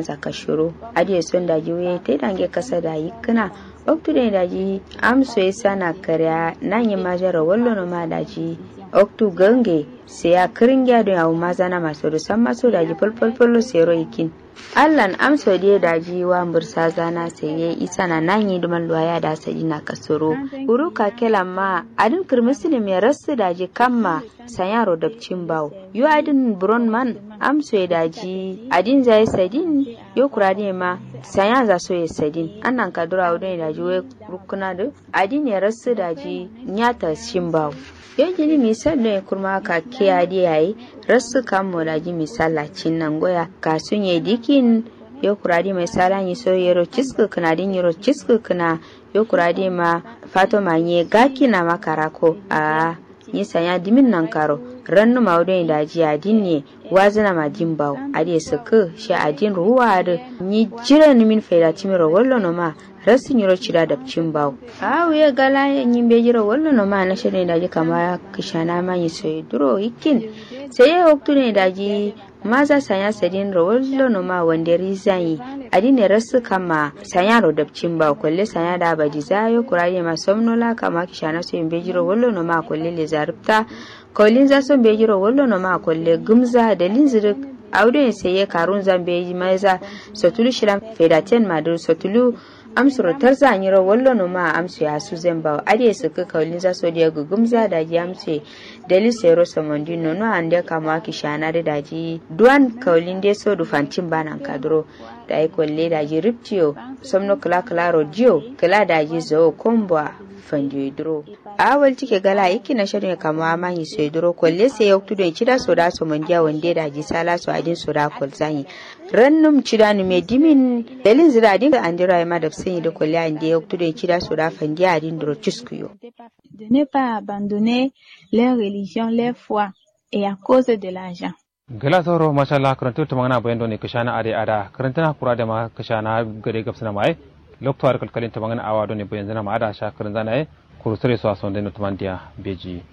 saka shuru adi son da ji we te dange kasa da yikna oktu de da ji amso sana karya nan yi majara wallo no ma da ji oktu gange sai ya kiringya don yawo mazana masu rusan maso da ji falfalfalo sero ikin allan amso de da ji wa mursa zana sai ya isa na nan yi duman luwaya da sadi na kasoro uru ka kela ma adin kirmisilim ya rasu da ji kamma sanyaro dabcin bawo yu adin buron man amso ya daji adin zai sadin yo kurade ma sanya za so ya sadin annan kadura wadon ya daji wai rukuna da adin ya rasu daji nyata shin bawo yo jini misal don kurma ka kiya di yayi rasu kan mo daji misala cin nan goya kasun ya dikin yo kurade mai salan yi so yero cisku kana din yero cisku kana yo kurade ma fato manye gaki na makarako a yi sanya dimin nan karo rannu maudon da ji adin ne wazina ma din baw ade suku shi adin ruwa da ni jira ni min faida timiro wallo no ma rasin yiro cira da cin baw awu ya gala yin be jira wallo no ma na shi ne da ji kama kishana ma yi so duro ikin sai ya hoktu ne da ji maza sanya sadin ro wallo no ma wanda rizani adine rasu kama sanya ro dabcin ba kwalle sanya da baji zayo kuraye ma somnola kama kishana so be jira wallo no ma kwalle le zarfta kolin za son be jiro wallo no ma kolle gumza da linzirik aude sai ya karun zan be yi maiza sotulu shiran fedaten madur sotulu amsuro tarza nyiro wallo no ma amsu ya su zan ba ade su ka kolin za so da gumza da ji amse dali sero samondi no no ande kama ki shana da daji duan kolin de so du fancin banan kadro da ai kolle da ji riptio somno kala kala rodio kala da ji zo komba fandiyo duro awal tike gala iki na shirin kama manyi so duro kolle sai ya tudo cida so da so mandiya wande da ji sala so adin so da kol zanyi rannum cida ni me dimin dalin zira din andira ma da sanyi da kolle ande ya tudo cida so da fandiya adin duro chiskuyo de ne pas abandonner leur religion leur foi et à cause de l'argent gala sauro mashallah karantu ta magana bayan doni kashana ade ada karantana kura da ma kashana gare gabsana mai loktuwar kalkalin ta magana awa doni bayan zana ma ada sha karan zana kurusare su ason dai tumandiya beji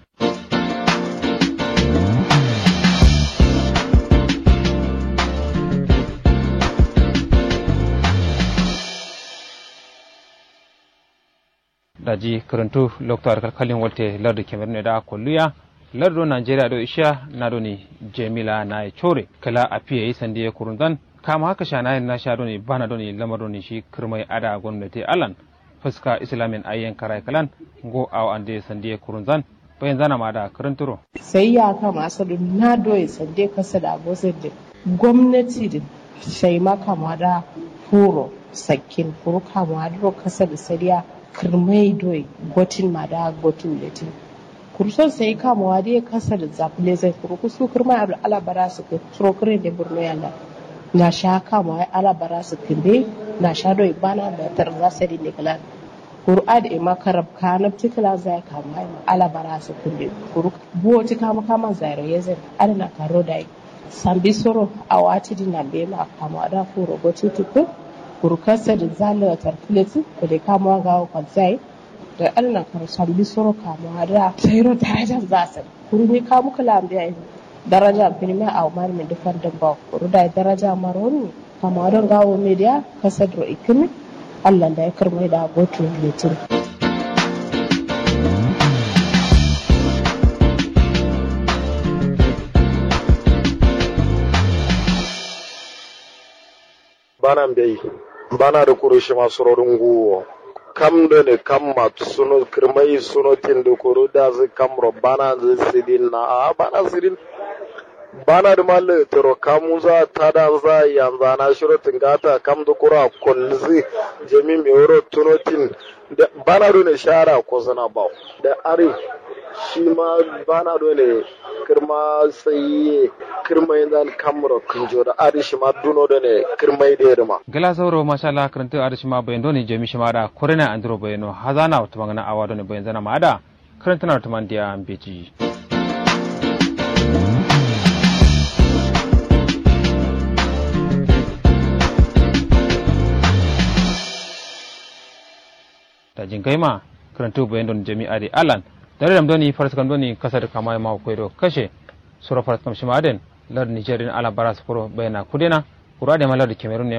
daji karantu loktuwar kalkalin walte lardu kemerun da kulluya lardo nigeria do isha na do ni jemila na chore kala apiye yi sande kurundan kama haka shana na sha do ni bana do ni lamar do ni shi kirmai ada gwamnati alan fuska islamin ayyan karai kalan go aw ande sande kurunzan bayan zana ma da karanturo sai ya kama asali na doye sande kasa da abosin da gwamnati da shai kama da furo sakin furo kama da kasa da sariya kirmai doye gotin ma da gotin da kurson sai kama wa da kasa da zafile zai furo kusu kirma alabara su ke surokure da burno yana na sha kama wa alabara su kinde na sha doye bana da tarza sari ne kalan Kur'a da ima karab kanab tikila zai kama ima ala bara su kulle kuru buwo ti kama kama zairo yezen ala na karo dai sambi soro a wati di na bema kama da furo goti tuku kuru kasa da zala tarkuleti ko da kama ga ko zai da ala na karo sambi soro kama da zairo daraja zasa kuru ni kamu kala ambiya daraja pinime a umar mi dufar da ba kuru da daraja maroni kama don gawo media kasa da ikimi Allah da ya karmai da abokin litin. bana mbei bana da kurushi masu rorin guwo kam da ne kam matu suno kirmai suno tin da kuro da zai kam ro bana zai sidin na a bana sidin bana da malle tero kamu za ta da za yanzu na shiro tingata kam da kura kulzi jami mi wuro tunotin da bana do ne shara ko zana ba da are shi ma bana do ne kirma sai kirma yanzu kamro kunjo da are shi ma duno do ne kirma da yarma gala sauro masha Allah karanta are shi ma bayan do ne jami shi ma da kurina andro bayano hazana wata magana awa do ne bayan zana ma da karanta na wata mandiya beji da jinkai ma karantu bayan don jami'a da alan dare da doni faras kan doni kasar kama ma ko do kashe sura faras kam shi ma den lar nigeria ala baras furo bayana kudena kura da malar da cameroon